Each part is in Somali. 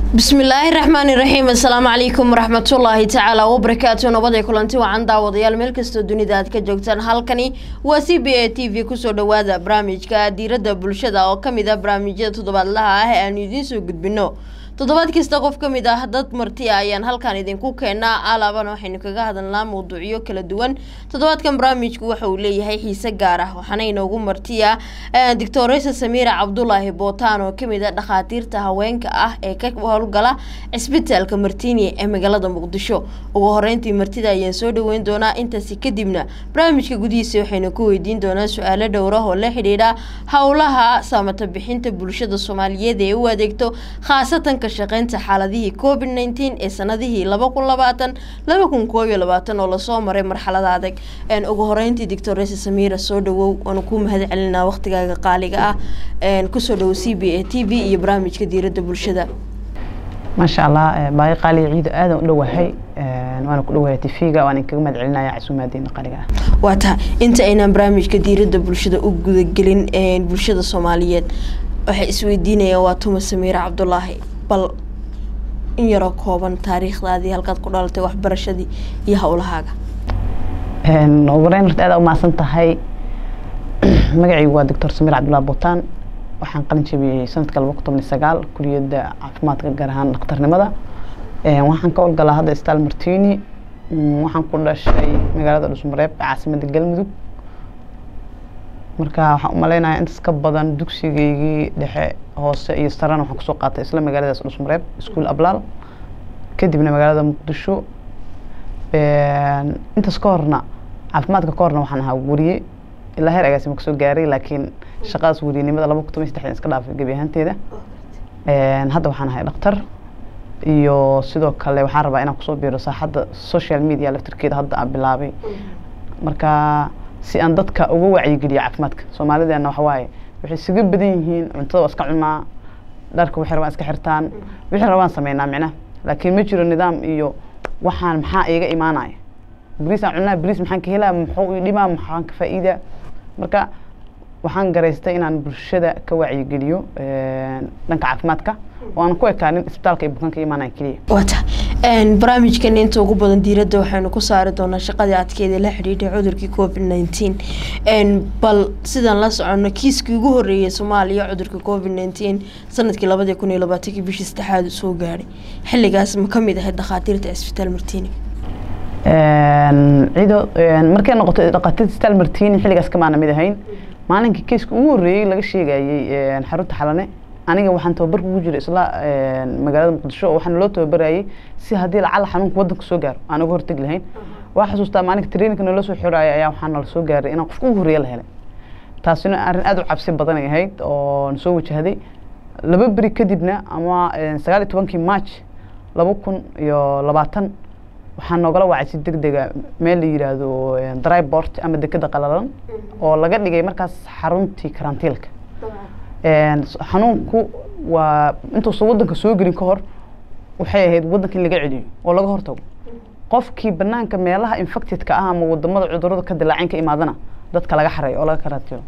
bismillaahi raxmaani raxiim assalaamu calaykum waraxmatullaahi tacaala wabarakaatu nabaday kulanti wacan daawadayaal meel kastoo dunida aad ka joogtaan halkani waa c b a t v kusoo dhawaada barnaamijka diiradda bulshada oo kamid ah barnaamijyada toddobaadlaha ah ee aanu idiin soo gudbino toddobaad kasta qof ka mid ah dad marti ah ayaan halkan idinku keenaa alaabana waxaynu kaga hadalnaa mawduucyo kala duwan toddobaadkan barnaamijku waxa uu leeyahay xiise gaar ah waxaana inoogu martiya doctoresa samiira cabdulaahi bootaan oo kamid ah dhakhaatiirta haweenka ah ee ka howlgala cisbitaalka martiini ee magaalada muqdisho ugu horeyntii martida ayaan soo dhaweyn doonaa intaasi kadibna barnaamijka gudihiisa waxaynu ku weydiin doonaa su-aalo dhowrah oo la xidhiidha howlaha saamata bixinta bulshada soomaaliyeed ee u adeegto khaasatan shaqeynta xaaladihii covid nteen ee sanadihii laba kun labaatan laba kun koob iyo labaatan oo lasoo maray marxalada adag ugu horeyntii doctoresa samiira soo dhawow waanu ku mahad celinaa waqtigaaga qaaliga ah kusoo dhawow c b a t v iyo barnaamijka diiradda bulshada maasha allah baaqi qaaliga ciido aadan u dhowahay waana ku dhowahay tv-ga waan inkaga mahad celinaya casuumaadiina qaaliga ah waa taa inta aynaan barnaamijka diiradda bulshada u gudagelin bulshada soomaaliyeed waxay isweydiinayaan waa tuma samiira cabdulaahi bal in yaroo kooban taariikhdaadii halkaad ku dhalatay waxbarashadii iyo howlahaaga ugu horeyn horta aad umahadsan tahay magacaygu waa doctor samiir cabdullahi buutaan waxaan qalin jabiyey sanadka laba kun toban iyo sagaal kuliyadda caafimaadka gaar ahaan dhakhtarnimada waxaan ka howlgalaa hadda stal martini waxaan ku dhashay magaalada dhusmareeb caasimada galmudug marka waxaan umaleynaya intaas ka badan dugsigeygii dhexe hoose iyo sarana waxaan kusoo qaatay isla magaaladaas dhusmareeb iskuol ablaal kadibna magaalada muqdisho intaas ka horna caafimaadka ka horna waxaan ahaa weriye ilaa heer agaasima kasoo gaaray laakiin shaqadaas weriyenimada laba kun toban iyo saddexdan iska dhaafay gebi ahaanteeda hadda waxaan ahay dhaktar iyo sidoo kale waxaan rabaa inaan kusoo biiro saaxadda social media laftirkeeda hadda aan bilaabay marka si aan dadka uga wacyigeliyo caafimaadka soomaalideena waxa waaye waxay isaga badan yihiin cuntada waa iska cunaa dharka waxay rabaan iska xirtaan wixii rabaan sameynaa micnaha laakiin ma jiro nidaam iyo waxaan maxaa iiga imaanaya bariis aan cunaa bariis maxaan ka helaa muxuu ii dhimaa maxaan ka faa'iidaa marka waxaan garaystay inaan bulshada ka wacyigeliyo dhanka caafimaadka oo aan ku ekaanin isbitaalka iyo bukaanka imaanaya keliya wata barnaamijkan inta ugu badan diiradda waxaynu ku saari doonaa shaqadii adkeeda la xidhiidhay cudurkii covid nineteen bal sidaan la socono kiiskii ugu horreeyay soomaaliya cudurka covid nineteen sanadkii labadii kun iyo labaatankii bishii saddexaad soo gaadhay xilligaas ma ka mid ahayd dhakhaatiirta cisbitaal martini ciido markay noqoto dhakhaatiirta isbitaal martini xilligaas kamaana mid ahayn maalinkii kiiska ugu horreeyey laga sheegayey xarunta xalane aniga waxaan tababar kugu jiray isla magaalada muqdisho oo waxaana loo tababarayay si haddii lacala xanuunka waddanka soo gaaro aan uga hortegi lahayn waa xasuustaa maalinka traininka nala soo xiraayo ayaa waxaa nala soo gaaray inaan qofka ugu horreeya la helay taasina arrin aad u cabsi badan ay ahayd oo soo wajahday laba beri kadibna ama sagaal iyo tobankii march laba kun iyo labaatan waxaa noogala wacay si deg dega meel la yiraahdo drybort ama dekeda qalalan oo laga dhigay markaas xaruntii karantiilka xanuunku waa intuusan waddanka soo gelin ka hor waxay ahayd waddanka in laga celiyo oo laga hortago qofkii banaanka meelaha infectedka ah ama wadamada cudurada ka dilaaceen ka imaadana dadka laga xareeyo oo laga karantiilo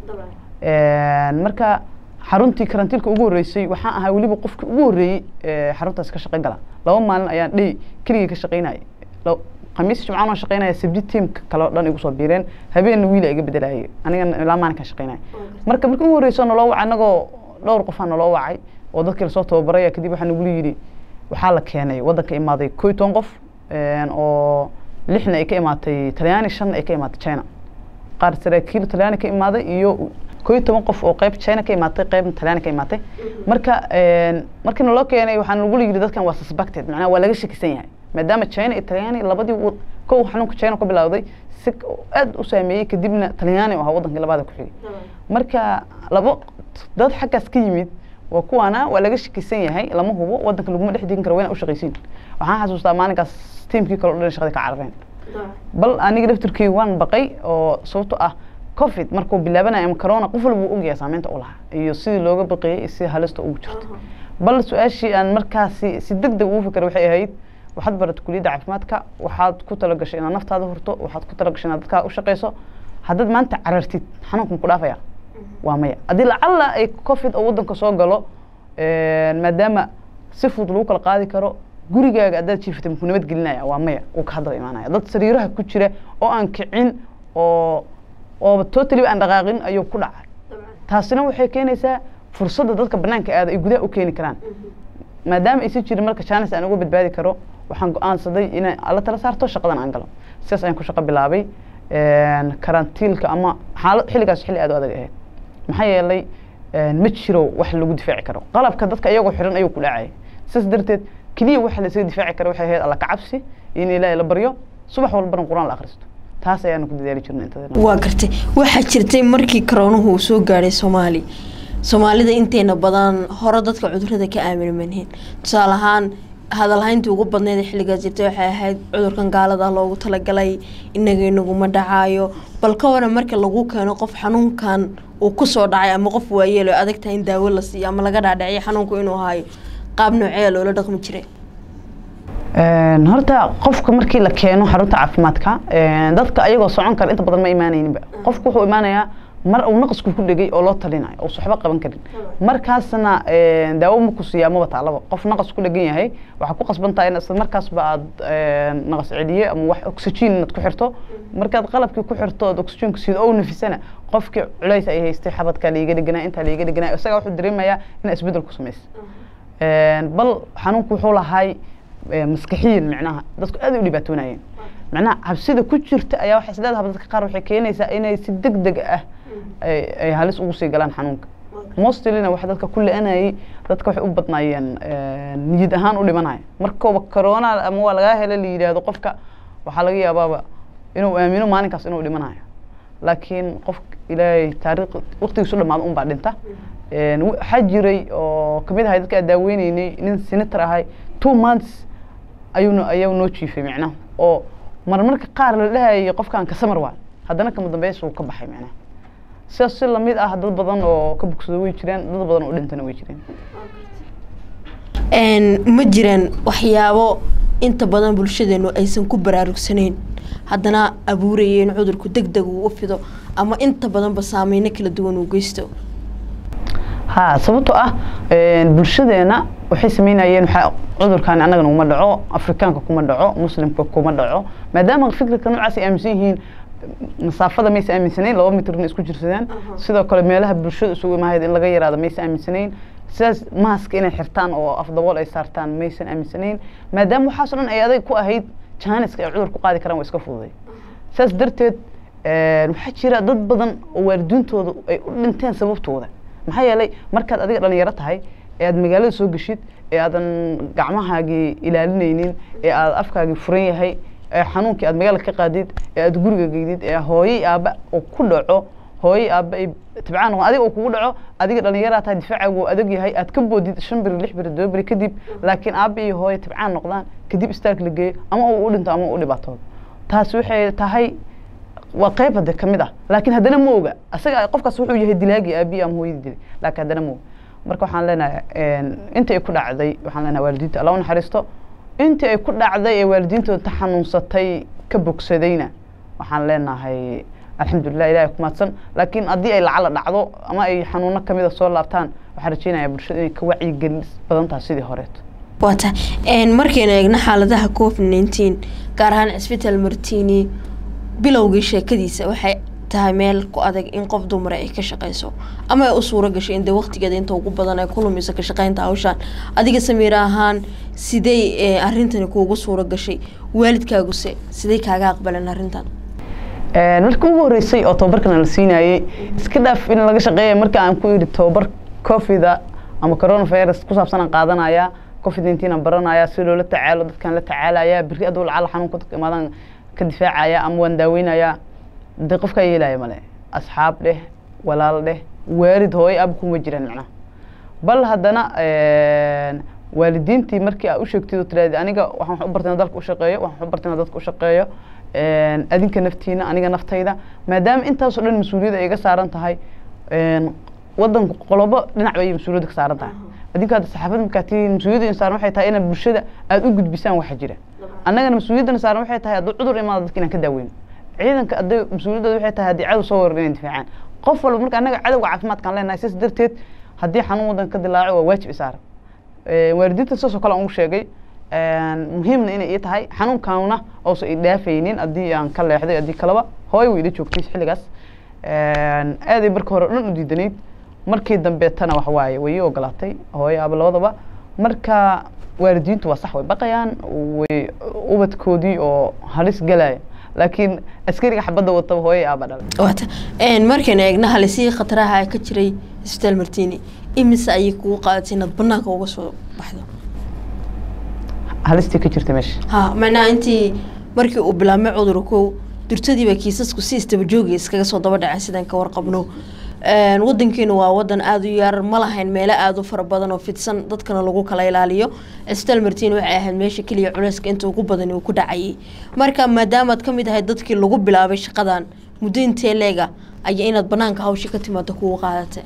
marka xaruntii karantiilka ugu horreysay waxaan ahaa weliba qofkii ugu horreeyey xaruntaas ka shaqey gala laba maalin ayaan dhey keligii ka shaqeynayay khamiis jimcaan waan shaqeynaya sabdi tiimka kale oo dhan igu soo biireen habeenna wiila iga bedelayay anigana ilaa maalinkaan shaqeynaya marka markii ugu horreysa naloo wacay anagoo dhowr qofaa naloo wacay oo dadkii lasoo tababaraya kadib waxaa nagula yidhi waxaa la keenay waddanka imaaday koo iyo toban qof oo lixna ay ka imaatay talyaani shanna ay ka imaatay china qaar saraakiil talyaani ka imaaday iyo koo iyo toban qof oo qeyb china ka imaatay qeybna talyaani ka imaatay marka markii naloo keenay waxaa nagula yidhi dadkan waa suspected macnaha waa laga shakisan yahay maadaama china iyo talyaani labadii kow xanuunka china ka bilowday si aad u saameeyey kadibna talyaani oo ahaa waddankii labaada ku xigay marka labo dad xaggaas ka yimid waa kuwaana waa laga shakisan yahay lama hubo waddanka laguma dhex digin karo wayna u shaqaysiin waxaan xasuustaa maalinkaas tiimkii kale o dhan shaqadii ka carareen bal aniga laftirkii waan baqay oo sababto ah covid markuu bilaabanaya ama corona qof walba uu ogyahay saameynta u lahaa iyo sidii looga baqeeyey iyo sidii halista ugu jirta bal su-aashii aan markaasi si deg deg ugu fikray waxay ahayd waxaad baratay kuliyadda caafimaadka waxaad ku talagashay inaad naftaada hurto waxaad ku talagashay inaad dadkaa u shaqeyso haddaad maanta carartid xanuunka maku dhaafaya waa maya haddii lacalla ay covid oo waddanka soo galo maadaama si fudud lagu kala qaadi karo gurigaaga haddaad jiifatay muku nabad gelinaya waa maya uu ka hadaba imaanaya dad sariiraha ku jira oo aan kicin oo oo totally aan dhaqaaqin ayuu ku dhacay taasina waxay keenaysaa fursadda dadka banaanka aada ay gudaha u keeni karaan maadaama aysan jirin marka jaanis aan uga badbaadi karo waxaan go-aansaday inaan alla tala saarto shaqadan aan galo sidaas ayaan ku shaqo bilaabay karantiilka ama xaalad xilligaas xilli aad u adag ahayd maxaa yeelay ma jiro wax lagu difaaci karo qalabka dadka iyagoo xiran ayuu ku dhacaya sidaas darteed keliya waxa laysaga difaaci kara waxay ahayd alla kacabsi in ilaahay la baryo subax walbana qur-aan la akhristo taas ayaanu ku dadaali jirnay inta waa gartay waxaa jirtay markii karoonuhu uu soo gaadhay soomaaliya soomaalida inteena badan hore dadka cudurada ka aamini manheen tusaale ahaan hadalhayntii ugu badneyd ee xilligaas jirtay waxay ahayd cudurkan gaalada loogu talagalay inaga inaguma dhacaayo bal ka waran marka lagu keeno qof xanuunkan uu kusoo dhacay ama qof waayeelo adag tahay in daawo la siiyo ama laga dhaadhiciyo xanuunku inuu haayo qaab noocee loola dhaqmi jiray horta qofka markii la keeno xarunta caafimaadka dadka ayagoo socon kara inta badan ma imaanayninba qofku wuxuu imaanayaa mar uu naqasku ku dhegay oo loo talinayo oo waxba qaban karin markaasna daawo ma ku siiyaa maba taalaba qof naqas ku dhegan yahay waxaa ku qasban tahay in isla markaasba aad naqas celiye ama wax oxygen inaad ku xirto markaad qalabkii ku xirto ood oxygenka siido oo nafisana qofkii culays ay haystay xabadkaa laiga dheganaa intaa laiga dheganaa isagaa wuxuu dareemayaa inaa isbeddel ku samaysa bal xanuunku wuxuu lahay maskaxiyan micnaha dadku aad u dhibaatoonayeen micnaha cabsida ku jirta ayaa waxay isleedahay dadka qaar waxay keenaysaa inay si deg deg ah ay halis ugu sii galaan xanuunka mostlina waxa dadka ku le-anayay dadka waxay u badnaayeen niyad ahaan u dhimanaya markooba corona ama waa lagaa hela la yidhaahdo qofka waxaa laga yaabaaba inuu aamino maalinkaas inuu dhimanayo laakiin qof ilaahay taariikh waqtigiisu dhamaado un baa dhinta waxaa jiray oo kamid ahay dadka aan daaweyneynay nin senator ahay two months ayuuna ayaa noo jiifay micnaha oo marmarka qaar la dhahayay qofkan kasamar waa haddana kama dambeys uu ka baxay micnaha sidaas si lamid ah dad badan oo ka bogsado way jireen dad badan oo dhintana way jireen ma jiraan waxyaabo inta badan bulshadeenu aysan ku baraarugsanayn haddana abuuraya in cudurku deg deg uu u fido ama inta badanba saameyno kala duwan uu geysto ha sababtoo ah bulshadeena waxay sameynayeen waxaa cudurkan annagana uma dhaco afrikaanka kuma dhaco muslimka kuma dhaco maadaama fikirka noocaas ay aaminsan yihiin masaafada maysa aaminsanayn laba mitrna isku jirsadaan sidoo kale meelaha bulshada isugu imahayd in laga yaraado maysa aaminsanayn sidaas maaska inay xirtaan oo afdabool ay saartaan maysan aaminsanayn maadaama waxaasoo dhan ay adag ku ahayd jaaniska ay cudur ku qaadi karaan waa iska fududay sidaas darteed waxaa jira dad badan oo waalidiintooda ay u dhinteen sababtooda maxaa yeelay markaad adiga dhalinyaro tahay ee aad magaalada soo geshid ee aadan gacmahaagii ilaalinaynin ee aad afkaagii furan yahay ee xanuunkii aad magaalada ka qaadid ee aad guriga geydid ee hooyey aabba uu ku dhaco hooyey aabba ay tibcaan noqon adiga uu kugu dhaco adiga dhalinyaraa tahay difaacagu uu adag yahay aad ka boodid shan beri lix beri todoba beri kadib laakiin aabba iyo hooye tibcaan noqdaan kadib istaag la geeyo ama uu u dhinto ama uu u dhibaatoodo taas waxay tahay waa qayb hade kamid ah laakiin haddana ma oga asaga qofkaas wuxuu yahay dilaagii aabiyi ama hooyadii dilay laakiin haddana ma oga marka waxaan leenahay intii ay ku dhacday waxaan leenahay waalidiinta alla u naxariisto intii ay ku dhacday ee waalidiintooda ta xanuunsatay ka bogsadayna waxaan leenahay alxamdulilah ilahay ku mahadsan laakiin haddii ay lacala dhacdo ama ay xanuuno kamida soo laabtaan waxaan rajeynayaa bulshada inay ka wacyigelin badan tahay sidii horeeto waata markaynu eegno xaaladaha covid nineteen gaar ahaan cisbitaal martini bilowgii sheekadiisa waxay tahay meel ku adag in qof dumara ay ka shaqeyso ama ay u suuro gashay in dee waqtigeeda inta ugu badan ay ku lumiso ka shaqeynta hawshaan adiga samiir ahaan sidey arintani kuugu suuro gashay waalidkaaguse sidey kaaga aqbaleen arrintan marka ugu horeysay oo tababarkana la siinayey iska dhaaf in laga shaqeeya marka aan ku yidhi tababar covida ama coronavirus ku saabsan aan qaadanaya covid nineteen aan baranaya si loola tacaalo dadkaan la tacaalaya beri aduu lacala xanuunka dadka imaadaan ka difaacaya ama waan daaweynaya dee qofkaa yeelaya male asxaab dheh walaal dheh waalid hooyo ab kuma jiraan macnaha bal haddana waalidiintii markii aa u sheegtid oo tiraahdi aniga waxaan wax u bartay dalka u shaqeeyo waxaan wax u bartay dadka u shaqeeyo adinka naftiina aniga naftayda maadaama intaasoo dhan mas-uuliyadda ay iga saaran tahay wadanku qolobo dhinac bay mas-uuliyadda ka saaran tahay adinka hadda saxaafadda markaa tii mas-uuliyadda in saaran waxay tahay inaad bulshada aada u gudbisaan waxa jira annagana mas-uuliyaddana saaran waxay tahay hadduu cudur imaado dadka inaan ka daaweyno ciidanka hadday mas-uuliyaddooda waxay tahay haddii cadow soo warar inay difaacaan qof walba marka annaga cadowga caafimaadkaan leenahay sidaas darteed haddii xanuun wadanka ka dilaaco waa waajib isaaran Ee, waalidiinta sidaas oo kale aan u sheegay Een, muhiimna inay ii tahay xanuunkaana oosan i dhaafaynin haddii aan ka leexday haddii kaleba hooyo way ila joogtay xilligaas Een, aad ay marka hore dhan u diidanayd markii dambeetana wax waaye way ii ogolaatay hooyo aaba labadaba marka waalidiintu waa sax way baqayaan way ubadkoodii oo halis galaya laakiin askariga xabadda wataba hooyo aaba dhalay waata een markaan eegna halisihii khataraha ka jiray isbitaal martini imise ayay kugu qaadatay inaad banaanka uga soo baxdo halistii ka jirta meesha ha macnaha intii markii uu bilaabmay cudurku durtadiiba kiisasku si isdaba joogi iskaga soo daba dhacay sidaan ka warqabno Een, wadankeenu waa wadan aada u yar ma lahayn meelo aada u fara badan oo fidsan dadkana lagu kala ilaaliyo isbitaal martiin waxay ahayd meesha keliya culeyska inta ugu badan uu ku dhacayay marka maadaamaad ka mid ahayd dadkii lagu bilaabay shaqadan muddo intee leega ayaa inaad banaanka hawsha ka timaado kugu qaadatay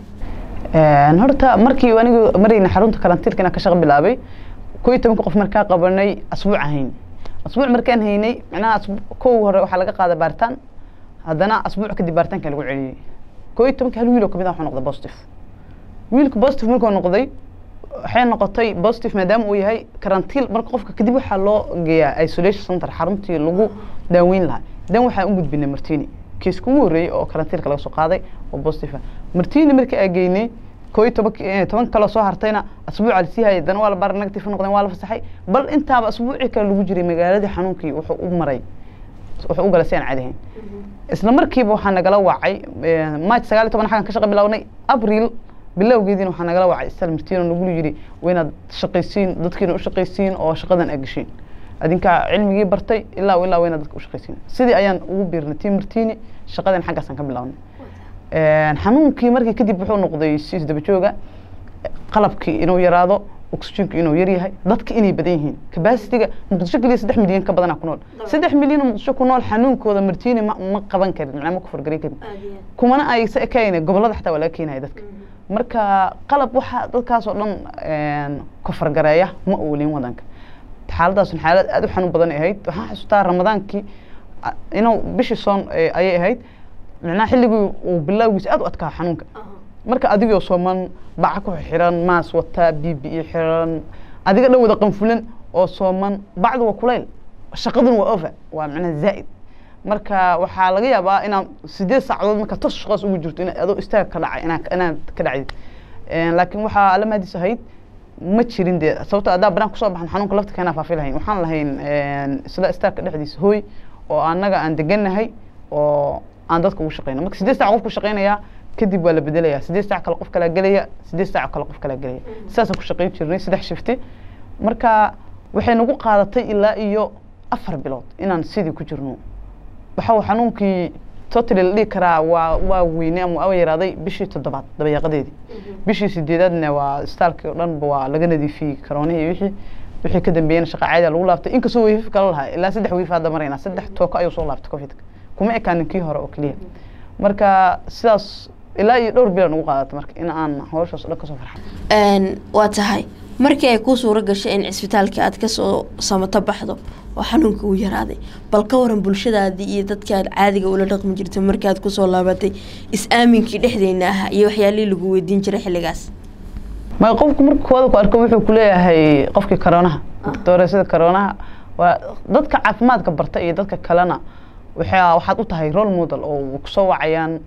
Een, horta markii anigu marayna xarunta karantiilka inaan ka shaqo bilaabay koo iyo tobanka qof markaa qabanay asbuuc ahayn asbuuc markaan haynay macnaha asbu- kow hore waxaa laga qaaday baaritaan haddana asbuuc kadib baaritaanka lagu celiyey koo iyo tobanka hal wiil oo kamid ah wuxuu noqday positive wiilka positive markuu noqday waxay noqotay positive maadaama uu yahay karantiil marka qofka kadib waxaa loo geeyaa isolation center xaruntii lagu daaweyn lahaa dan waxaan u gudbinay martini kiiska ugu horreeyey oo karantiilka laga soo qaaday oo positive ah martini markii aan geynay koo iyo toban toban kaloo soo hartayna asbuuca lasii hayay dana waa la baara negative noqdeen waa la fasaxay bal intaaba asbuucii kale lagu jiray magaaladii xanuunkii wuxuu u maray wuxuu u galay si aan caadi ahayn isla markiiba waxaa nagala wacay march sagaal iyo toban xagan ka shaqa bilownay abril bilowgeediina waxaa nagala wacay istal martiin oo nagu yidhi waa inaad shaqaysiin dadkiina u shaqaysiin oo shaqadan aad geshiin adinkaa cilmigii bartay ilaa ilaa waa inaad dadka u shaqaysiin sidii ayaan ugu biirnay tii martiini shaqadan xaggaasaan ka bilownay xanuunkii markii kadib wuxuu noqday si isdaba jooga qalabkii inuu yaraado oxygenku inuu yar yahay dadka inay badan yihiin capacity-ga muqdisho keliya saddex milyan ka badanaa ku nool saddex milyan oo muqdisho ku nool xanuunkooda martiini ma ma qaban karin macnaa ma ku fargarin karin kumana ay sa ekayna gobollada xataa waa laga keenaya dadka marka qalab waxa dadkaas oo dhan ku fargareeya ma oolin wadanka xaaladdaasuna xaalad aada u xanuun badan ay ahayd waxaan xasuustaa ramadaankii inuu bishii soon ayay ahayd macnaha xilligii uu bilowgiisa aada u adkaa xanuunka marka adigoo sooman baca ku xiran maas wataa bibi i xiran adiga dhan wada qanfulan oo sooman bacdu waa kulayl shaqaduna waa over waa macnaha zaa'id marka waxaa laga yaabaa inaad sideed saacadood marka tos shaqaas ugu jirto in adoo istaag ka dhacay inaa inaad ka dhacdid laakiin waxaa alla mahadis ahayd ma jirin dee sababto haddaa banaan kusoo baxan xanuunka lafta keenaa faafi lahayn waxaan lahayn isla istaagka dhexdiisa hooy oo annaga aan degannahay oo aan dadka ugu shaqeyno marka sideed saac qofku shaqeynayaa kadib waa la bedelayaa sideed saac kale qof kalaa gelaya sideed saac kale qof kalaa gelaya sidaasaan ku shaqeyn jirnay saddex shifti marka waxay nagu qaadatay ilaa iyo afar bilood inaan sidii ku jirno waxa xanuunkii totally la dhihi karaa waa waa weyne ama waa yaraaday bishii toddobaad dabayaaqadeedii bishii sideedaadna waa istaalkii oo dhanba waa laga nadiifiyey karoonihii iyo wixii wixii ka dambeeyana shaqa caadi lagu laaftay inkastoo weyfif kala lahaa ilaa saddex weyf hadda maraynaa saddex tooko ayuu soo laaftay covidka kuma ekaanin kii hore oo keliya marka sidaas ilaa iyo dhowr bilood nagu qaadatay marka in aan hawshaas o dhan kasoo farxay waa tahay markii ay kuu suuro gashay in cisbitaalka aad kasoo samato baxdo oo xanuunka uu yaraaday bal ka waran bulshadaadii iyo dadkii aad caadiga ula dhaqmi jirtay markii aad kusoo laabatay is-aaminkii dhexdeena ahaa iyo waxyaalihii lagu weydiin jiray xilligaas ma qofku marka kooda ku arko wuxuu kuleeyahay qofkii karoonaha dooreysada karoonaha waa dadka caafimaadka barta iyo dadka kalena waxaa waxaad u tahay role model oo kusoo wacayaan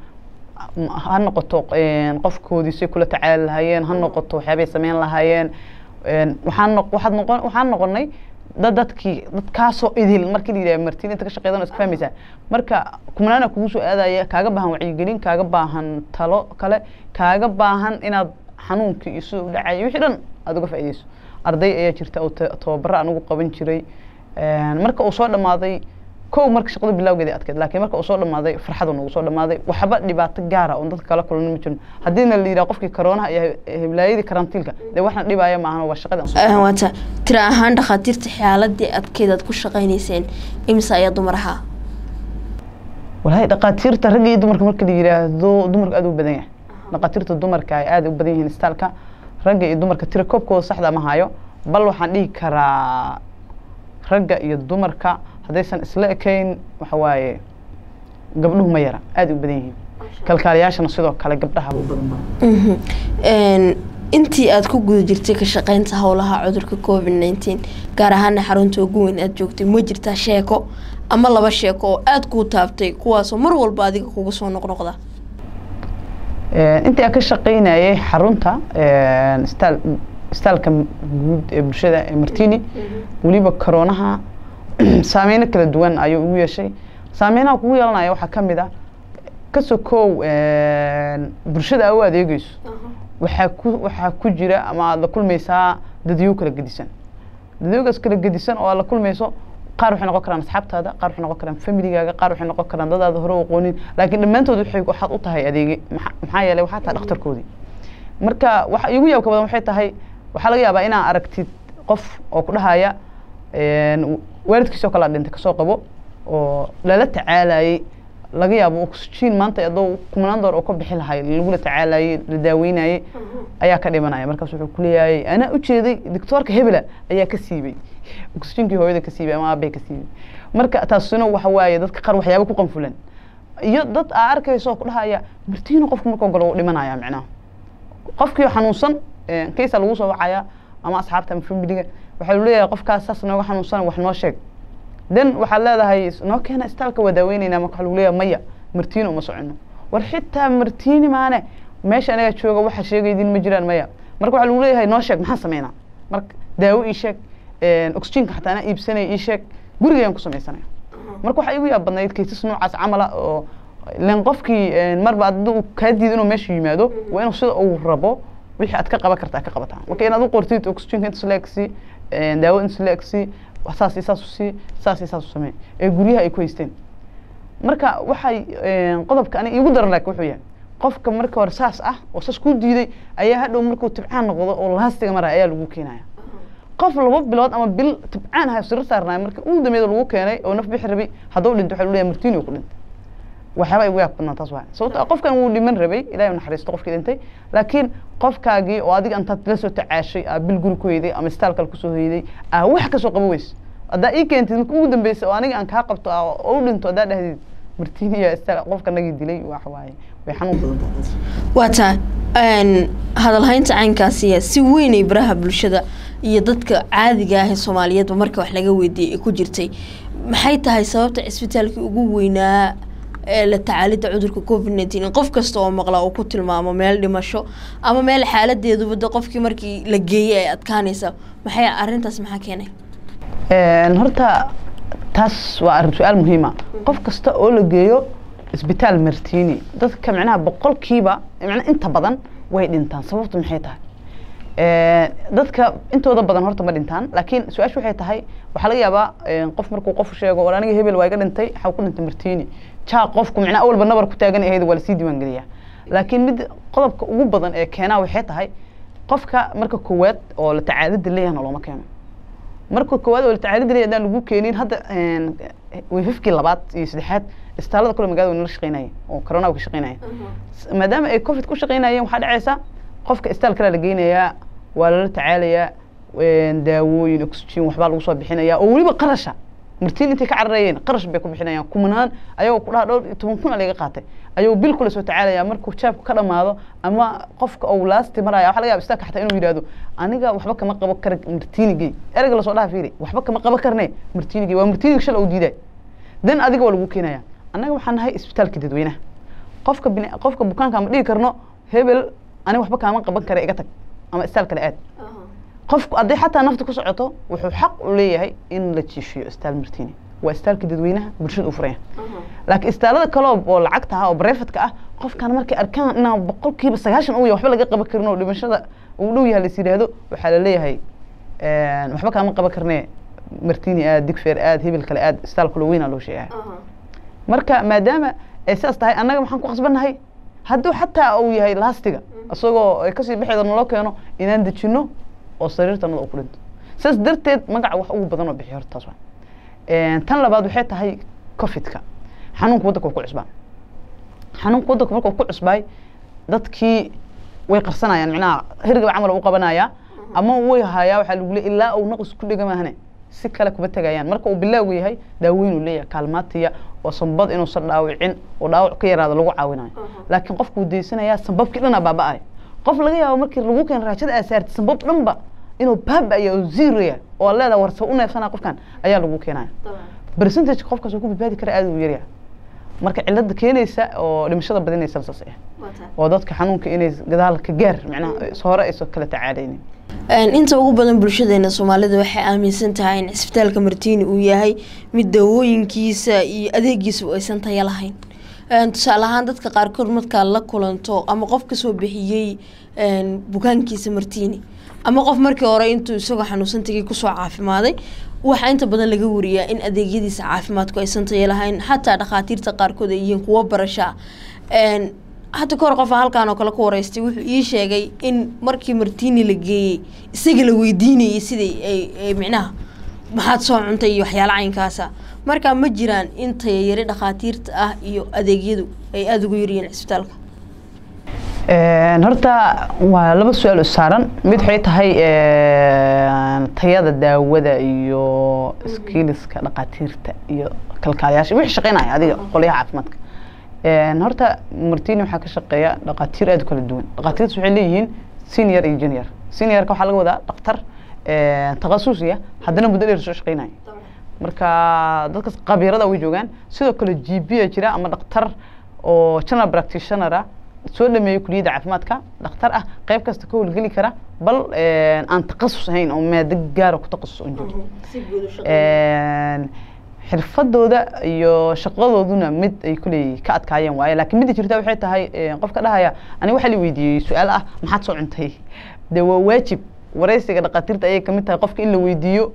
ha noqoto qofkoodii say kula tacaali lahaayeen ha noqoto waxyaabay sameyn lahaayeen waxaan noq waxaad noqon waxaan noqonay dad dadkii dadkaasoo idil markii la yidhaha martiin inta ka shaqeydan iska fahmaysaa marka kumanaana kugu soo aadaya kaaga baahan wacyigelin kaaga baahan talo kale kaaga baahan inaad xanuunkii iyo sida u dhacaya wixii dhan aada uga faa'iideyso arday ayaa jirta oo tababaro aan ugu qaban jiray marka uu soo dhamaaday kow marka shaqada bilawgeeda adkeed laakiin marka uu soo dhamaaday farxadu nagu soo dhamaaday waxba dhibaato gaara oon dadka kala kulana ma jirin haddiina la yidhaha qofkii karoonaha iyo heblaayadii karantiilka dee waxna dhibaaya maahan waa shaqada waata tira ahaan dhakhaatiirta xaaladii adkeyd aad ku shaqaynayseen imise ayaa dumar ahaa walaahi dhakhaatiirta ragga iyo dumarka marka la yidhaahdo dumarka aada u badan yahay dhakhaatiirta dumarka ay aada u badan yihiin istaalka ragga iyo dumarka tira koobkooda saxda ma hayo bal waxaan dhihi karaa ragga iyo dumarka haddaysan isla ekayn waxa waaye gabdhuhu ma yara aada u badan yihiin kalkaaliyaashana sidoo kale gabdhaha u badan intii aada ku guda jirtay ka shaqeynta howlaha cudurka covid nneteen gaar ahaana xarunta ugu weyn aada joogtay ma jirtaa sheeko ama laba sheeko oo aada kuu taabtay kuwaasoo mar walba adiga kuga soo noqnoqda intii aan ka shaqeynayay xarunta staal istaalka guud ee bulshada ee martini weliba koroonaha saameyno kala duwan ayuu ugu yeeshay saameynaha kugu yeelanaya waxaa ka mid ah ka sokow bulshada aa u adeegeyso waxaa ku waxaa ku jira ama aada la kulmaysaa dadyo kala gedisan dadyoogaas kala gedisan oo aad la kulmayso qaar waxay noqon karaan asxaabtaada qaar waxay noqon karaan familigaaga qaar waxay noqon karaan dadaada hore u aqoonin laakiin dhammaantood waxay waxaad u tahay adeege maxaa yeelay waxaa tahay dhakhtarkoodii marka waxa igu yaabka badan waxay tahay waxaa laga yaabaa inaa aragtid qof oo ku dhahaya waalidkiisoo kale dhintay kasoo qabo oo lala tacaalayay laga yaabo oxygen maanta adoo kumanaan door oo ka bixi lahay lagula tacaalayay la daaweynayay ayaa ka dhimanaya markaas wuxuu kuleeyahay anaa ujeeday doctoorka hebela ayaa ka siibay oxygenkii hooyada ka siibay ama aabay ka siibay marka taasina waxa waaye dadka qaar waxyaaba ku qanfulan iyo dad aa arkayso ku dhahaya martiino qofku markuu galo uu dhimanaya micnaha qofkii xanuunsan kaysa lagu soo wacaya ama asxaabta ama familiga waxaa lu leeyahay qofkaas saas nooga xanuunsan wax noo sheeg den waxaad leedahay noo keena istaalka waa daaweynayna marka waxa lagu leeyahay maya martiino uma socono war xitaa martiini maane meesha anaga jooga waxa sheegaydin ma jiraan maya marka waxaa lagu leeyahay noo sheeg maxaan sameynaa marka daawo ii sheeg oxygenka xataa anaa iibsanaya ii sheeg gurigayaan ku samaysanaya marka waxaa igu yaab badnayd kaysas noocaas camala oo len qofkii marba aduu kaa diida inuu meesha yimaado waa inuu sida uu rabo wixii aad ka qaban karta ka qabataa marka inaad u qortid oxygenka intas la egsi daawo intas la egsi saas iyo saas usii saas iyo saas u samee ee guryaha ay ku haysteen marka waxay qodobka ani iigu daran laakiin wuxuu yahay qofka marka hore saas ah oo saas ku diiday ayaa hadhow markuu tibcaan noqdo oo laastiga maraya ayaa lagu keenaya qof laba bilood ama bil tibcaan ahay siro saarnaya marka ugu dambeeda lagu keenay oo naf bixi rabay hadduu dhinto waxaa leeyahay martiini ku dhintay waxyaaba igu yaab badnaa taas waa sababto qofkan wuu dhiman rabay ilahay naxariisto qofkii dhintay laakiin qofkaagii oo adiga intaad la soo tacaashay aa bil guri ku heyday ama istaalkal kusoo heyday aa wax kasoo qabo weys haddaa ii keentid marka ugu dambeysa oo aniga aan kaa qabto oo u dhinto haddaa dhahdid martiiniya istaal qofka nagii dilay waxa waaye way xanuun badan waa taa hadalhaynta caynkaasiya si weynay baraha bulshada iyo dadka caadiga ah ee soomaaliyeedba marka wax laga weydiiyey ay ku jirtay maxay tahay sababta cisbitaalkii ugu weynaa ee la tacaalidda cudurka covid nineteen in qof kasta oo maqla uu ku tilmaamo meel dhimasho ama meel xaaladeeduba de qofkii markii la geeyey ay adkaanaysa maxay arrintaas maxaa keenay horta taas waa arrin su-aal muhiima qof kasta oo la geeyo isbitaal martiini dadka micnaha boqolkiiba micnaha inta badan way dhintaan sababtu maxay tahay dadka intooda badan horta ma dhintaan laakiin su-aashu waxay tahay waxaa laga yaabaa qof markuu qof sheego war aniga hebel waa iga dhintay waxaa ku dhintay martiini jaa qofku micnaha awalba nabar ku taagan ahayd waa lasii diiwaan geliyaa laakiin mid qodobka ugu badan ee keenaa waxay tahay qofka marka koowaad oo la tacaalida leeyahna looma keeno marka koowaad oo la tacaalida leeyahay haddaan lagu keenin hadda wefafkii labaad iyo saddexaad istaalada kule magaalada wayna la shaqeynaya oo corona ka shaqeynaya maadaama ay covid ku shaqeynayeen waxaa dhacaysa qofka istaal kale la geynayaa waa lala tacaalayaa daawooyin oxygen waxbaa lagu soo bixinayaa oo weliba qarasha martiin intay ka cararayeen qarash bay ku bixinayaan kumanaan ayagoo ku dhaha dhowr iyo toban kun a laga qaatay ayagoo bil kule soo tacaalaya markuu jaabku ka dhamaado ama qofka uu laasti maraya waxa laga yaba istaalka xataa inuu yidhahdo aniga waxba kama qabo kara martiinigey ereyga lasoo dhaha fiiri waxba kama qabo karne martiinigey waa martiinig shala uu diiday dan adiga waa lagu keenaya annaga waxaan nahay isbitaalka dadweynaha qofka bin qofka bukaanka ma dhigi karno hebel aniga waxba kaama qaban kara iga tag ama istaal kale aad qofku hadday xataa nafta ku socoto wuxuu xaq u leeyahay in la jiifiyo istaal martiini waa istaalka dadweynaha bulshada u furaya laakiin istaalada kale oo lacagta ah oo barefadka ah qofkan markay arkaan inaa boqolkiiba sagaashan u yahay waxba laga qaban karin oo dhimashada uu dhow yahay lais yidhaahdo waxaa la leeyahay waxba kaama qaban karne martiini aad digfeer aad hebel kale aad istaal kale weynaa loo sheegaya marka maadaama ay sidaas tahay annaga maxaan ku qasbannahay hadduu xataa uu yahay laastiga isagoo ay kasii baxeeda naloo keeno inaan dejino oo sariirtanada uu ku dhinto sidaas darteed magaca wax ugu badan oo bixiy horta taas waa tan labaad waxay tahay covidka xanuunka waddanka ku cusbaa xanuunka waddanka markuu ku cusbaay dadkii way qarsanayaan micnaha hergaba camal u qabanaya ama way hayaa waxaa lagu leey ilaa uu naqis ku dhega maahane si kale kuma tegayaan marka uu bilaagu yahay daaweyn uu leeyahay kaalmaatiya oo sambad inuusan dhaawicin oo dhaawac ka yaraado lagu caawinayo laakiin qofku wuu daysanayaa sambabkii dhanaa baaba-ay qof laga yaabo markii lagu keeno raajada aa saartay sanbab dhanba inuu baabaya oo ziraya oo leeda warsa u neefsanaa qofkan ayaa lagu keenaya percentage qofkaas uu ku badbaadi kara aad u yaryahay marka cilada keenaysa oo dhimashada badinaysa saas ah oo dadka xanuunka inay gadaal ka gaar macnaha hore ayso kala tacaalaynin inta ugu badan bulshadeena soomaalida waxay aaminsan tahay in cisbitaalka martiini uu yahay mid dawooyinkiisa iyo adeegiisa aysan taya lahayn tusaale ahaan dadka qaarkood markaa la kulanto ama qof kasoo bixiyey bukaankiisa martiini ama qof markii hore intuu isagoo xanuunsan tagay kusoo caafimaaday waxaa inta badan laga wariyaa in adeegyadiisa caafimaadku aysan taya lahayn xataa dhakhaatiirta qaarkood ay yihiin kuwo barashaa hadda kahor qofa halkaan oo kale ku wareystay wuxuu ii sheegay in markii martiini la geeyey isaga la weydiinayay sidai ay micnaha maxaad soo cuntay iyo waxyaala caynkaasa markaa ma jiraan in tayayari dhakhaatiirta ah iyo adeegyadu ay aada ugu yaryihiin cisbitaalka horta waa laba su-aal saaran mid waxay tahay tayada daawada iyo skiliska dhakhaatiirta iyo kalkaalayaasha wixii shaqeynaya adiga qolyaha caafimaadka horta martini waxaa ka shaqeeya dhakhaatiir aad u kala duwan dhakhaatiirtas waxay leeyihiin senior iyo junior seniorka waxaa laga wadaa dhakhtar takhasusiya haddana muddo dheer soo shaqeynaya marka dadkas khabiirada way joogaan sidoo kale g p a jira ama dhakhtar oo general practitioner ah soo dhameeyey kuliyadda caafimaadka dhakhtar ah qayb kasta ka howlgeli kara bal aan takhasus ahayn oo maado gaara ku takhasus on jiro xirfadooda iyo shaqadooduna mid ay kuley ka adkaayeen waaye laakiin midda jirta waxay tahay qofka dhahaya aniga waxaa la weydiiyey su-aal ah maxaad soo cuntay dee waa waajib wareysiga dhakhaatiirta ayay kamid tahay qofka in la weydiiyo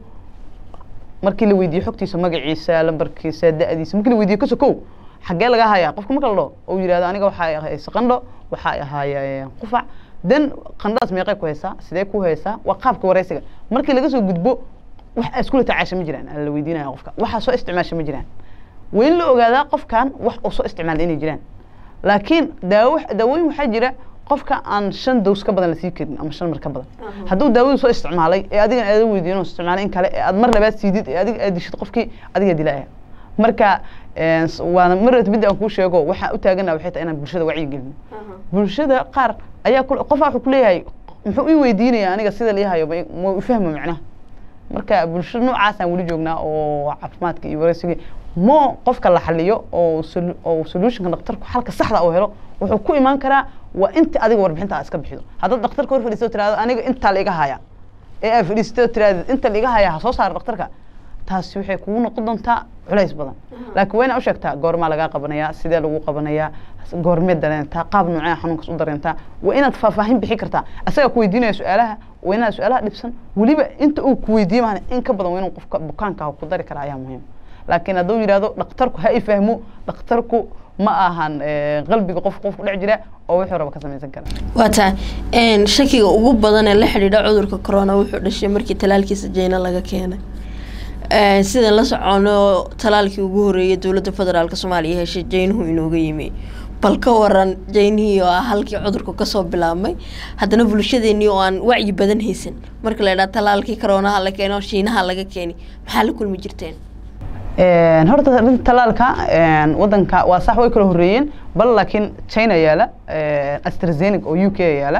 markii la weydiiyo xogtiisa magaciisa lambarkiisa da-diisa markii la weydiiyo kaso kow xaggee laga hayaa qofka marka la dhaho oo yihahdo aniga waxaa ahaysa qandho waxaa ahaaya qufac dan qandhadaas meeqay ku haysaa sidee ku haysaa waa qaabka wareysiga markii laga soo gudbo wax iskula tacaasha ma jiraan la weydiinaya qofka waxaa soo isticmaasha ma jiraan waa in la ogaadaa qofkan wax uu soo isticmaala inay jiraan laakiin daawo daawooyin waxaa jira qofka aan shan dows ka badan lasii karin ama shan mar ka badan hadduu daawadu soo isticmaalay ee adigan aada weydiin oo isticmaalay in kale ee aad mar labaad siidid ee adiga aad dishid qofkii adiga dilaaya marka waana mar midda aan kuu sheego waxaan u taagana waxay tahay inaan bulshada wacyi gelino bulshada qaar ayaa qofaa wuxuu kuleeyahay muxuu ii weydiinaya aniga sida liihayo ma fahmo macnaha marka bulshada noocaasaan weli joognaa oo caafimaadka iyo wareysigii mo qofka la xaliyo oo oo solutionka dhakhtarku xalka saxda uu helo wuxuu ku imaan karaa waa inta adiga warbixinta iska bixido haddaad dhakhtarka hor fadhiisto tirahdo aniga intaa la iga haya ee aad fadhiisto tirahdid inta la iga haya ha soo saara dhakhtarka taasi waxay kugu noqon doontaa culays badan laakiin waa inaa u sheegtaa goormaa lagaa qabanayaa sidee lagu qabanayaa goormeed dareentaa qaab noocee xanuunkaas u dareentaa waa inaad faahfaahin bixi kartaa asagaa ku weydiinaya su-aalaha waa inaad su-aalaha dhibsan weliba inta uu ku weydiiye maana in ka badan waa inuu qofka bukaanka ku dari kara ayaa muhiim laakiin hadduu yidhahdo dhakhtarku ha i fahmo dhakhtarku ma ahan qalbiga qof qof ku dhex jira oo wuxuu raba ka samaysan kara waa tahay shakiga ugu badan ee la xidhiidha cudurka corona wuxuu dhashay markii talaalkiisa jeyna laga keenay sidaan la socono talaalkii ugu horeeyay dowladda federaalk soomaaliya heshay jeynuhu inooga yimi bal ka waran jeynihii oo ah halkii cudurku kasoo bilaabmay haddana bulshadeenii oo aan wacyi badan haysan marka la idhaha talaalkii coroonaha la keeno shiinaha laga keeni maxaa la kulmi jirteen horta arinta talaalka wadanka waa sax way kala horeeyeen bal laakiin china yaala astrazeneca oo u k yaala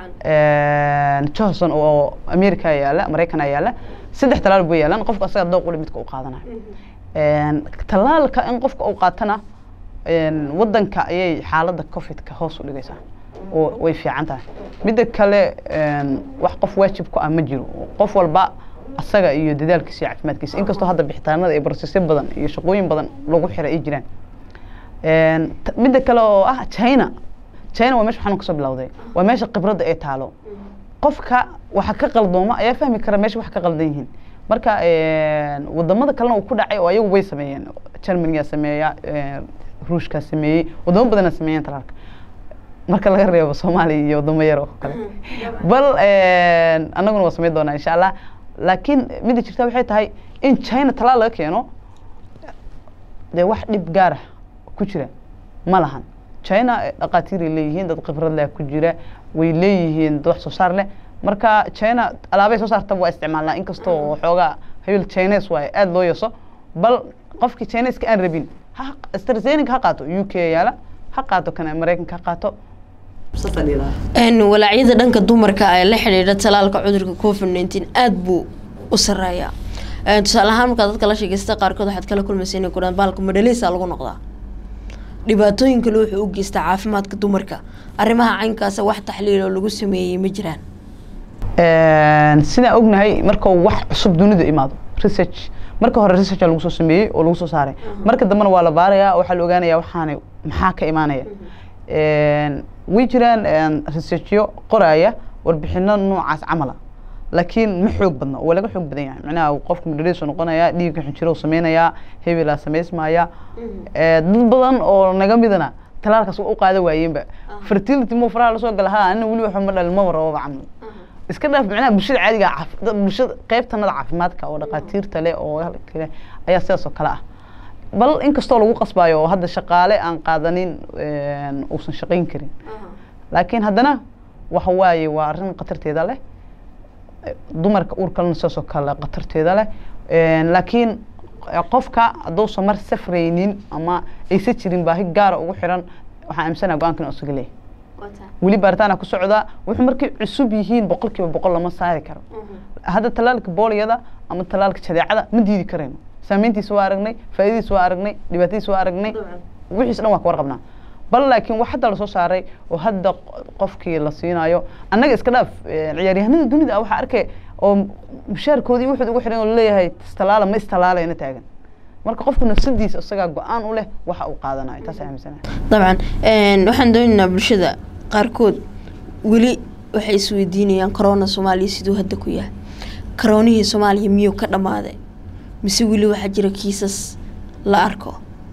johnson oo america yaala maraycana yaala saddex talaal bay yaalaan qofka asaga dooq ule midka u qaadanayo talaalka in qofka uu qaatana wadanka ayay xaaladda covidka hoos u dhigaysaa oo way fiican tahay midda kale wax qof waajib ku ah ma jiro qof walba asaga iyo dadaalkiisa iyo caafimaadkiisa inkastoo hadda bixitaanada iyo barsisyo badan iyo shaqooyin badan lagu xira ay jiraan midda kale oo ah china china waa meesha xanuun kasoo bilowday waa meesha khibradda ay taalo qofka waxa ka qaldooma ayaa fahmi kara meesha wax ka qaldan yihiin marka wadamada kalena uu ku dhacay oo ayagu way sameeyeen germaniga sameeya ruushkaa sameeyey wadamo badana sameeyeen talaalka marka laga reebo soomaaliya iyo wadamo yar oo kale bal annaguna waa sameyn doonaa insha allah laakiin midda jirta waxay tahay in china talaal laga keeno dee wax dhib gaara ku jira ma lahan china dhaqaatiiray leeyihiin dad khibrad leh ku jira way leeyihiin dad wax soo saar leh marka china alaabay soo saartaba waa isticmaalnaa inkastoo xoogaa habil chines waaye aada loo yeso bal qofkii chineska aan rabin ha astrazeneca ha qaato u k yaala ha qaato kana maraykanka ha qaato walaacyada dhanka dumarka ee la xidhiidha talaalka cudurka covid nineteen aada buu u sareeyaa tusaale ahaan markaa dadka la sheegaysta qaarkood waxaad kala kulmaysa inay kudhaan baalka madhaleysa lagu noqdaa dhibaatooyin kale wuxuu u geystaa caafimaadka dumarka arrimaha caynkaasa wax taxliil oo lagu sameeyey ma jiraan sidaan ognahay marka wax cusub dunida imaado research marka hore researcha lagu soo sameeyey oo lagu soo saaray marka dambena waa la baarayaa waxaa la ogaanaya waxaana maxaa ka imaanaya way jiraan researchyo qoraya warbixino noocaas camala laakiin ma xoog badna waa laga xoog badan yahay macnaha qofka madhaleesu noqonaya dhiigga xinjiro sameynayaa hebelaa samaysmaya dad badan oo naga midana talaalkaas u qaada waayeenba fertility mo faraha lasoo gala ha anina weli waxa ma dhalin maba rababa camal iska dhaaf macnaha bulshada caadiga bulshada qaybtanada caafimaadka oo dhaqaatiirta leh oo kale ayaa sidaas oo kale ah bal inkastoo lagu qasbayo oo hadda shaqaale aan qaadanin uusan shaqayn karin laakiin haddana waxa waaye waa arrin khatarteeda leh dumarka uurkalena sidaas oo kale khatarteeda leh laakiin qofka hadduusan mar safraynin ama aysan jirin baahi gaara ugu xiran waxaan aaminsanaa go-aankan isaga leeyahay weli baaritaana ku socdaa wuxuu markay cusub yihiin boqol kiiba boqol lama saari karo hadda talaalka booliyada ama talaalka jadeecada ma diidi karayno saameyntiisa waa aragnay faa'iidadiisa waa aragnay dhibaatadiisa waa aragnay wixiis dhan waa ka warqabnaa bal laakiin wax hadda lasoo saaray oo hadda qofkii la siinayo annaga iska dhaaf ciyaaryahanada dunida waxaa arkay oo mushaarkoodii wuxuu ugu xiran oo laleeyahay istalaala ma istalaalayna taagan marka qofku nafsadiisa isagaa go-aan u leh waxa uu qaadanayo taas aaminsanahay dabcan waxaan doonaynaa bulshada qaarkood weli waxay isweydiinayaan corona soomaaliya siduu hadda ku yahay karoonihii soomaaliya miyuu ka dhammaaday mise weli waxaa jira kiisas la arko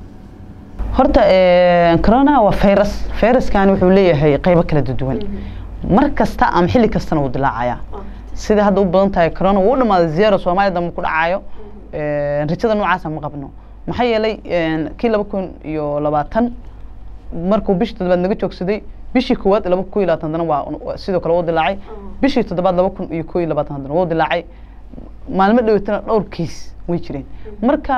horta corona waa virus viruskani wuxuu leeyahay qeybo kala duwan mar kasta ama xilli kastana wuu dilaacayaa sida hadda u badan tahay corona wuu u dhamaaday zero soomaaliya dambe ku dhacayo rajada noocaasa ma qabno maxaa yeelay kii laba kun iyo labaatan markuu bishii toddobaad naga joogsaday bishii koowaad laba kun iyo labaatan haddana waa sidoo kale wuu dilaacay bishii toddobaad laba kun iyo koo iyo labaatan haddana wuu dilaacay maalmo dhaweytana dhowr kiis way jireen marka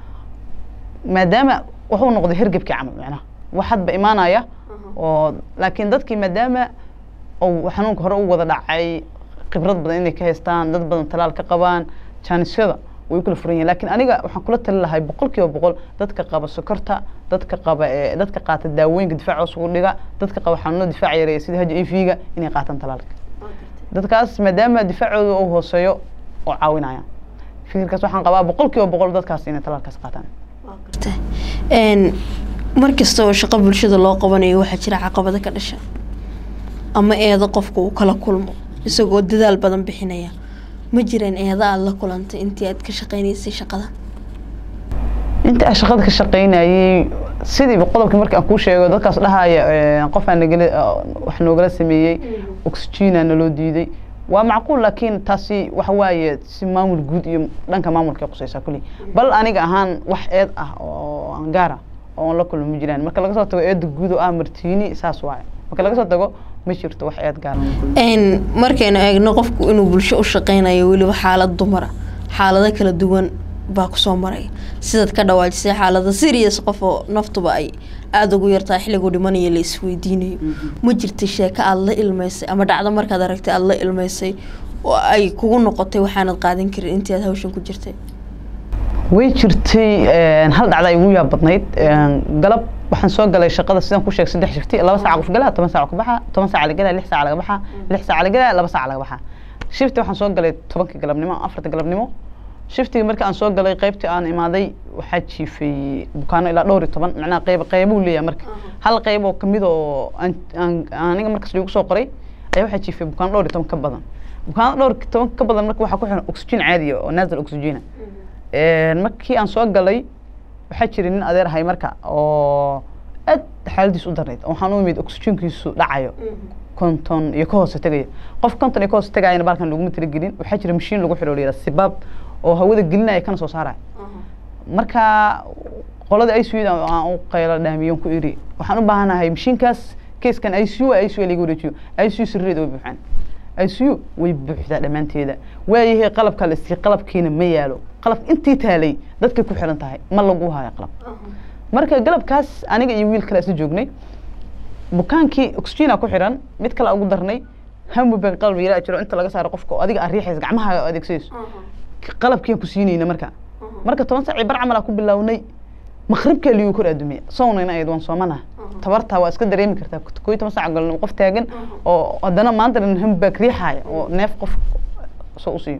maadaama wuxuu noqday hergebkii camal macnaha wax hadba imaanaya oo laakiin dadkii maadaama uu xanuunka hore u wada dhacay khibrad badan inay ka haystaan dad badan talaal ka qabaan jaanisyada way u kala furan yihin lakin aniga waxaan kula tali lahay boqol kiiba boqol dadka qaba sokorta dadka qaba dadka qaata daawooyinka difaac hoos ugu dhiga dadka qaba xanuunada difaac yareeya sida h i v ga inay qaataan talaalka dadkaas maadaama difaacooda uu hooseeyo oo caawinaya fikirkaas waxaan qabaa boqol kiiba boqol dadkaas inay talaalkaas qaataan mar kasta oo shaqo bulshada loo qabanayo waxaa jira caqabado ka dhasha ama eedo qofka uu kala kulmo isagoo dadaal badan bixinaya ma jireen eeda aada la kulantay intii aad ka shaqeynaysay shaqada inta aan shaqada ka shaqeynayay sidiiba qodobkii markii aan kuu sheego dadkaas dhahaya qofaa nagala wax noogala sameeyey oxygena naloo diiday waa macquul laakiin taasi waxa waaye si maamul guud iyo dhanka maamulka qusaysaa kulli bal aniga ahaan wax eed ah oo aan gaara oo aan la kulmo ma jiraan marka laga soo tago eeda guud oo ah martiini saas waaye marka laga soo tago ma jirto wax eed gaara markaynu eegno qofku inuu bulsho u shaqeynayo weliba xaalad dumara xaalado kala duwan baa kusoo maraya sidaad ka dhawaajisay xaalada serious qof oo naftuba ay aada ugu yartaa xilliguu dhimanaya la isweydiinayo ma jirta sheeko aada la ilmeysay ama dhacdo markaad aragtay aada la ilmeysay oo ay kugu noqotay waxaanad qaadan karin intii aad hawshan ku jirtay way jirtay hal dhacda ay ugu yaab badnayd galab waxaan soo galay shaqada sidaan ku sheeg saddex shifti laba saac qof galaa toban saac ka baxa toban saac la galaa lix saac laga baxa lix saac la galaa laba saac laga baxa shifti waxaan soo galay tobankii galabnimo afarta galabnimo shiftigii marka aan soo galay qaybtii aan imaaday waxaa jiifay bukaano ilaa dhowr iyo toban macnaha qayb qaybuu leeyahay marka hal qayb oo kamid oo aniga markaas lagu soo qoray ayaa waxaa jiifay bukaano dhowr iyo toban ka badan bukaano dhowr iyo toban ka badan marka waxaa ku xiran oxygen caadiya oo naasal oxygena markii aan soo galay waxaa jiray nin adeer ahay marka oo aad xaaladiis u darnayd waxaan u imid oxygenkiisu dhacayo konton iyo ka hoose tegaya qof konton iyo ka hoose tegayana baalkan laguma talagelin waxaa jira mashiin lagu xidho layidhaha sibaab oo hawada gelinaya kana soo saaraya marka qolada i c u da aan u qaylo dhaamiyon ku iri waxaan u baahanahay mashiinkaas keeskan i c u i c u laga wareejiyo i c u sirreeda way buuxaan i c u way buuxdaa dhammaanteeda waayahay qalabka la sii qalabkiina ma yaalo qalabka intii taalay dadkay ku xiran tahay ma lagu hayo qalab marka galabkaas aniga iyo wiil kale isla joognay bukaankii oxygena ku xiran mid kale ugu darnay hamubag qalab yara jiro inta laga saaro qofka oo adiga aad riixaysa gacmaha adeegsanayso qalabkiian ku siinayna marka marka toban saaci bar camal aa ku bilownay maqribkaa liyu kor adduumiya sownayna ayad waan soomanaha tabartaa waa iska dareemi kartaa koo iyo toban saac galno qof taagan oo haddana maanta dhan hambag riixaaya oo neef qof soo usiiyo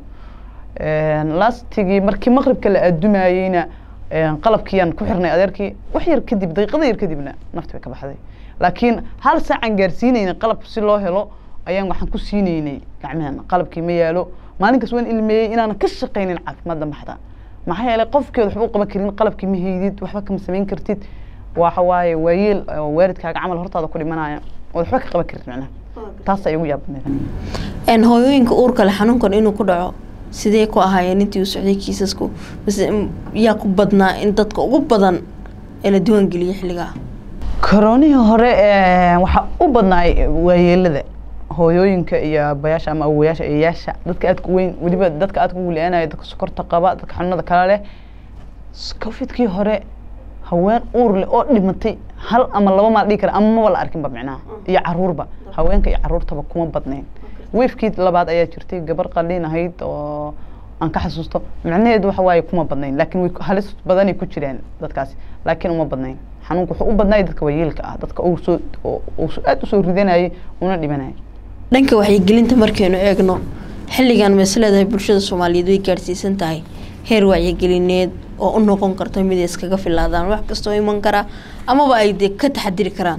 lastigii markii maqribka la addumayeyna qalabkiiyaan ku xirnay adeerkii wax yar kadib daqiiqada yar kadibna nafti bay ka baxday laakiin hal saacaan gaarsiinayna qalab si loo helo ayaan waxaan ku siinaynay gacmehen qalabkii ma yaalo maalinkaas waan ilmeeyey inaanan ka shaqaynin caafimaadda maxda maxaa yeelay qofkeed waxba u qaban karin qalabkii ma haydid waxba kama samayn kartid waxa waaye waayeel waalidkaaga camal hortaada ku dhimanaya ood waxba ka qaban karid macnaha taas ay ugu yaabadneed hooyooyinka uurka leh xanuunkan inuu ku dhaco sidee ku ahaayeen intii uu socday kiisasku mise yaa ku badnaa in dadka ugu badan ee la diiwaangeliyo xilligaa koronihii hore waxaa u badnaay waayeelada hooyooyinka iyo abayaasha ama awoyaasha eeyaasha dadka aadka weyn weliba dadka aadka ugu le-aanaya dadka sokorta qaba dadka xanuunada kale leh covidkii hore haween uur leh oo dhimatay hal ama laba maal dhigi kara ama maba la arkinba micnaha iyo caruurba haweenka iyo caruurtaba kuma badnayn wefkii labaad ayaa jirtay gabar qaliin ahayd oo aan ka xasuusto micnaheedu waxa waaye kuma badnayn laakiin way halis badanay ku jireen dadkaasi laakiin uma badnayn xanuunka wuxuu u badnaay dadka waayeelka ah dadka uu soo uu aada usoo ridanayay una dhimanayay dhanka wacyigelinta markaynu eegno xilligan ma is leedahay bulshada soomaaliyeed way gaadhsiisan tahay heer wacyigelineed oo u noqon karta mid ay iskaga filaadaan wax kastoo iman karaa amaba ay dee ka taxadiri karaan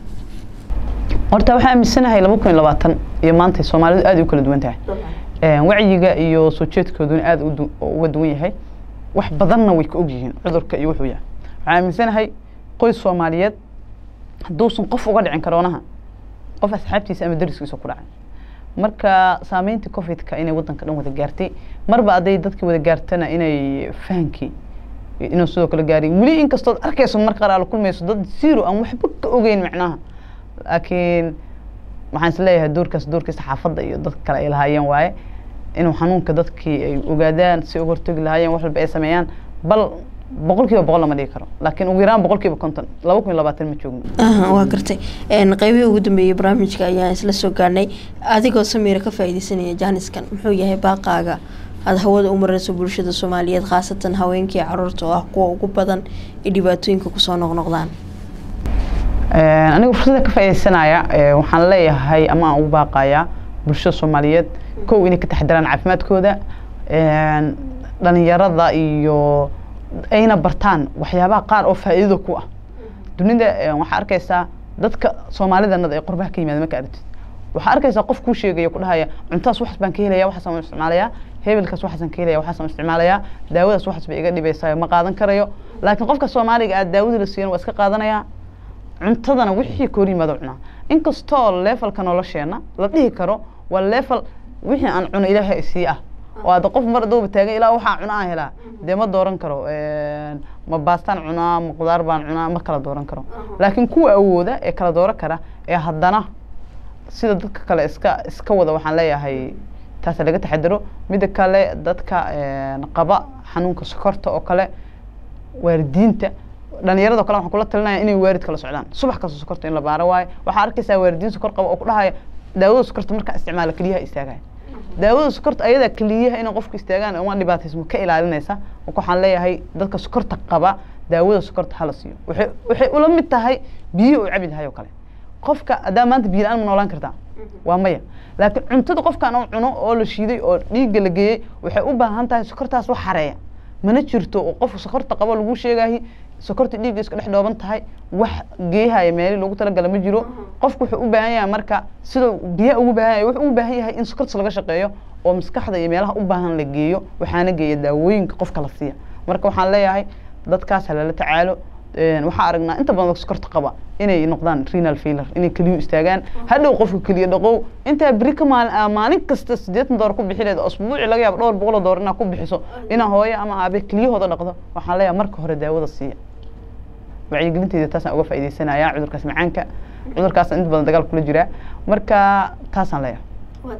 horta waxaa aaminsanahay laba kun iyo labaatan iyo maanta soomaalidu aad ay u kala duwan tahay wacyiga iyo soo jeedkooduna aada uga duwan yahay wax badanna way ka ogyihiin cudurka iyo wuxuu yahay waxaa aaminsanahay qoys soomaaliyeed hadduusan qof uga dhicin karoonaha qof asxaabtiisa ama dariskiisa ku dhacay marka saameyntii covidka inay wadanka dhan wada gaartay marba hadday dadkii wada gaartana inay fahankii inuu sidoo kale gaaray weli inkastood arkayso mar qaar aala kulmayso dad zero aan waxba ka ogeyn macnaha laakiin waxaan isleeyahay doorkaas doorkii saxaafadda iyo dadka kale ay lahaayeen waaye inuu xanuunka dadkii ay ogaadaan si uga hortegi lahaayeen wax walba ay sameeyaan bal boqol kiiba boqol lama dhigi karo laakiin ugu yaraan boqol kiiba konton laba kun iyo labaatan ma joogno waa gartay qeybihii ugu dambeeyey barnaamijka ayaan isla soo gaarnay adigoo samiira ka faa'iideysanaya jaaniskan muxuu yahay baaqaaga aada hawada u mareyso bulshada soomaaliyeed khaasatan haweenkii caruurta oo ah kuwa ugu badan ee dhibaatooyinka kusoo noqnoqdaan anigu fursada ka faaideysanaya waxaan leeyahay ama aan ugu baaqayaa bulshada soomaaliyeed kow inay ka taxdiraan caafimaadkooda dhalinyarada iyo ayna bartaan waxyaabaha qaar oo faa'iidada ku ah dunida waxaa arkaysaa dadka soomaalidanada ee qurbaha ka yimaada marka aragtid waxaa arkaysaa qof kuu sheegaya ku dhahaya cuntaas waxaas baan ka helaya waxaas aan isticmaalayaa hebelkaas waxaasaan ka helaya waxaas aan isticmaalayaa daawadaas waxaas bay iga dhibaysaa ma qaadan karayo laakiin qofka soomaaliga aad daawada la siiyan waa iska qaadanayaa cuntadana wixii ka hor yimaado cunaa inkastoo leefalka nolosheena la dhihi karo waa leefal wixii aan cuno ilaahay isii ah oo hadda qof mar adooba taagan ilaa waxaa cuna aan helaa dee ma dooran karo ma baastaan cunaa ma qudaar baan cunaa ma kala dooran karo laakiin kuwa awooda ee kala dooran kara ee haddana sida dadka kale iska iska wada waxaan leeyahay taasa laga taxadiro midda kale dadka qaba xanuunka sokorta oo kale waalidiinta dhalinyarado kale waxaan kula talinaya inay waarid kala socdaan subax kasta sokorta in la baaro waayo waxaa arkaysaa waalidiin sokor qaba oo ku dhahaya daawada sokorta markaa isticmaala keliyaha istaagaya daawada sokorta ayadaa keliyaha inay qofku istaagaan uma dhibaataysmo ka ilaalinaysa marka waxaan leeyahay dadka sokorta qaba daawada sokorta hala siiyo waxay waxay ula mid tahay biyo uu cabi lahay oo kale qofka haddaa maanta biyo la-aan ma noolaan kartaa waa maya laakiin cuntada qofkaan oo cuno oo la shiiday oo dhiigga la geeyey waxay u baahan tahay sokortaas wax xareeya mana jirto oo qofka sokorta qabo lagu sheegahay sokorta dhiigga iska dhex dhooban tahay wax geehaya meeli loogu talagala ma jiro qofku wuxuu u baahan yahay marka siduu biyaha ugu baahan yahay wuxuu u baahan yahay in sokortas laga shaqeeyo oo maskaxda iyo meelaha u baahan la geeyo waxaana geeya daawooyinka qofka la siiya marka waxaan leeyahay dadkaas halala tacaalo waxaa aragnaa inta badan sokorta qaba inay noqdaan renal failure inay keliyu istaagaan hadhow qofka keliya dhaqow intaa beri ka maalin maalin kasta siddeetan doolar ku bixi leed asbuuci laga yaabo dhowr boqol oo doolar inaad ku bixiso inaa hooyo ama aabe keliyahooda dhaqdo waxaan leeyahay marka hore daawada siiya wacyigelinteeda taasaan uga faa'iidaysanaya cudurkaas macaanka cudurkaas inta badan dagaal kula jiraa marka taasaan leeyahay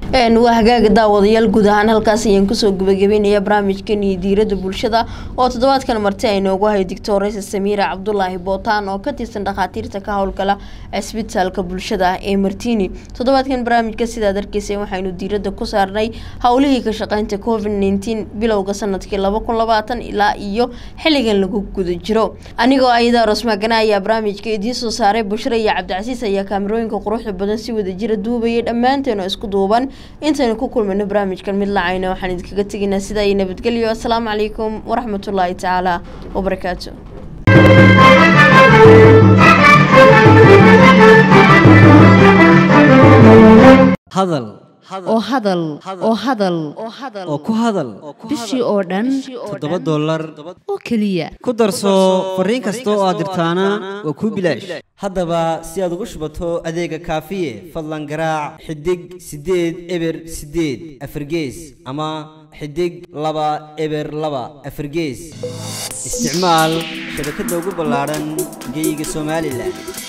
waa hagaaga daawadayaal guud ahaan halkaas ayaan kusoo gabagabeynaya barnaamijkani diirada bulshada oo toddobaadkan marti ay noogu hay doctoresa samiira cabdulaahi bootaan oo ka tirsan dhakhaatiirta ka howlgala cisbitaalka bulshada ee martini toddobaadkan barnaamijka sidaad arkeyseen waxaynu diirada ku saarnay howlihii ka shaqeynta covid nneteen bilowga sanadkii laba kun labaatan ilaa iyo xilligan lagu guda jiro anigoo ayada rosmagana ayaa barnaamijka idiin soo saaray bushra iyo cabdicasiis ayaa kaamirooyinka quruxda badan si wadajira duubayay dhammaanteen oo isku duuban intaynu ku kulmayno barnaamijkan mid lacayna waxaan idinkaga tegaynaa sidaa iyo nabadgelyo assalaamu calaykum waraxmatullaahi tacaala wabarakaatu hadal oo hadal oo hadal oo ku hadal bishii oo dhan toddoba dollar oo keliya ku darso fariin kasta oo aad dirtaana waa kuu bilaash haddaba si aad ugu shubato adeega kaafiye fadlan garaac xidig siddeed eber siddeed afargees ama xidig laba eber laba afargees isticmaal shabakadda ugu ballaadhan geyga somalilan